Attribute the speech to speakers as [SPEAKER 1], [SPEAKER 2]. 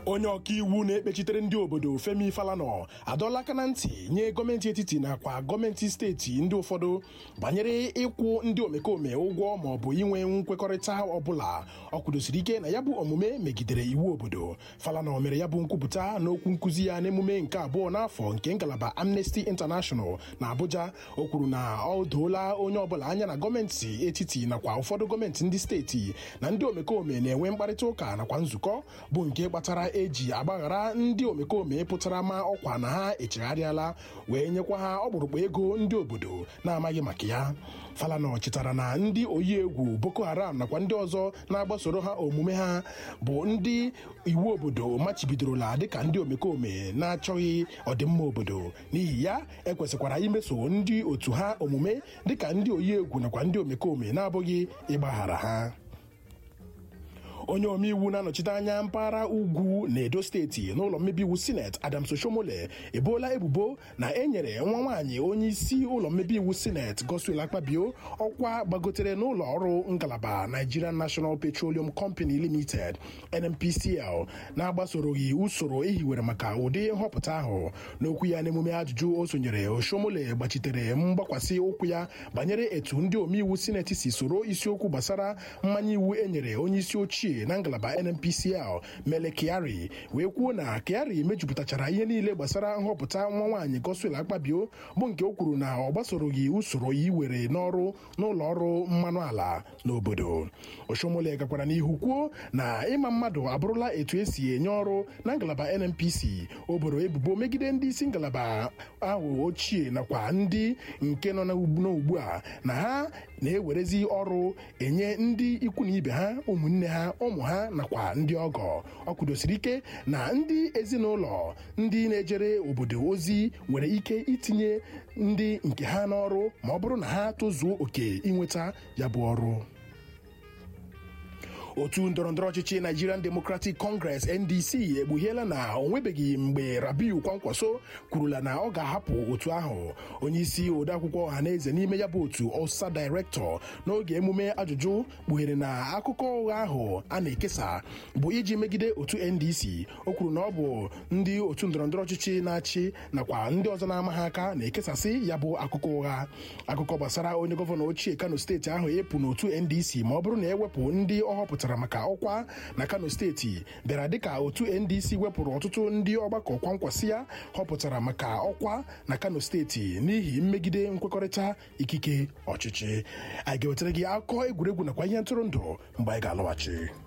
[SPEAKER 1] onye ọkaiwu na-ekpechitere ndị obodo Femi Falana adọla aka na ntị nye gọọmenti etiti nakwa gọọmenti steeti ndị ụfọdụ banyere ịkwụ ndị omekome ụgwọ ma ọ bụ inwe nkwekọrịta ọbụla ọ kwudosiri ike na ya bụ omume megidere iwu obodo Falana mere ya bụ nkwupụta n'okwu nkụzi ya n'emume nke abụọ n'afọ nke ngalaba Amnesty International na Abuja o kwuru na ọ doola onye ọbụla anya na gọọmenti etiti nakwa ụfọdụ gọọmenti ndị steeti na ndị omekome na-enwe mkparịta ụka nakwa nzukọ bụ nke kpatara eji agbaghara ndị omekome pụtara ma ọkwa na ha echegharịala wee nyekwa ha ọkpụrụkpụ ego ndị obodo na-amaghị maka ya Falana chetara na ndị oyi egwu Boko Haram nakwa ndị ọzọ na-agbasoro ha omume ha bụ ndị iwu obodo machibidorola dịka ndị omekome na-achọghị ọdịmma obodo n'ihi ya ekwesịkwara imeso ndị otu ha omume dịka ndị oyi egwu nakwa ndị omekome na-abụghị ịgbaghara ha onye omeiwu na-anọchite anya mpaghara ugwu na edo steeti n'ụlọ mmebi iwu sineti Adams Oshomole eboola ebubo na e nyere nwa nwaanyị onye isi ụlọ mmebi iwu sineti Godswill Akpabio ọkwa gbagotere n'ụlọ ọrụ ngalaba Nigerian National Petroleum Company Limited NNPCL na-agbasoroghị usoro ehiwere maka ụdị nhọpụta ahụ n'okwu ya n'emume ajụjụ o sonyere Oshomole gbachitere mgbakwasị ụkwụ ya banyere etu ndị omeiwu sineti si soro isiokwu gbasara mmanye iwu e nyere onye isi ochie na ngalaba NNPCL Mele Kyari wee kwuo na Kyari mejupụtachara ihe niile gbasara nhọpụta nwa nwaanyị Godswill Akpabio bụ nke o kwuru na ọ gbasoroghị usoro iwere n'ọrụ n'ụlọ ọrụ mmanụ ala n'obodo Oshomole gakwara n'ihu kwuo na ịma mmadụ abụrụla etu esi enye ọrụ na ngalaba NNPC o boro ebubo megide ndị isi ngalaba ahụ ochie nakwa ndị nke nọ n'ugbu a na ha na-ewerezi ọrụ enye ndị ikwu na ibe ha ụmụnne ha ụmụ ha nakwa ndị ọgọ ọ kwudosiri ike na ndị ezinụlọ ndị na-ejere obodo ozi nwere ike itinye ndị nke ha n'ọrụ ma ọ bụrụ na ha tozuo oke inweta ya bụ ọrụ otu ndọrọndọrọ ọchịchị Nigerian Democratic Congress NDC ekpughiela na o nwebeghị mgbe Rabiu Kwankwaso kwurula na ọ ga-ahapụ otu ahụ onye isi odeakwụkwọ ọhaneze n'ime ya bụ otu ọsa director n'oge emume ajụjụ kpughere na akụkọ ụgha ahụ a na-ekesa bụ iji megide otu NDC o kwuru na ọ bụ ndị otu ndọrọndọrọ ọchịchị na-achị nakwa ndị ọzọ na-ama ha aka na-ekesasị ya bụ akụkọ ụgha akụkọ gbasara onye gọvanọ ochie Kano steeti ahụ ịpụ n'otu NDC ma ọ bụrụ na ewepụ ndị ọ họpụtara maka ọkwa na Kano steeti bịara dịka otu NDC wepụrụ ọtụtụ ndị ọgbakọ kwankwasị ya họpụtara maka ọkwa na Kano steeti n'ihi mmegide nkwekọrịta ikike ọchịchị anyị ga-ewetara gị akụkọ egwuregwu nakwa ihe ntụrụndụ mgbe anyị ga-alọghachi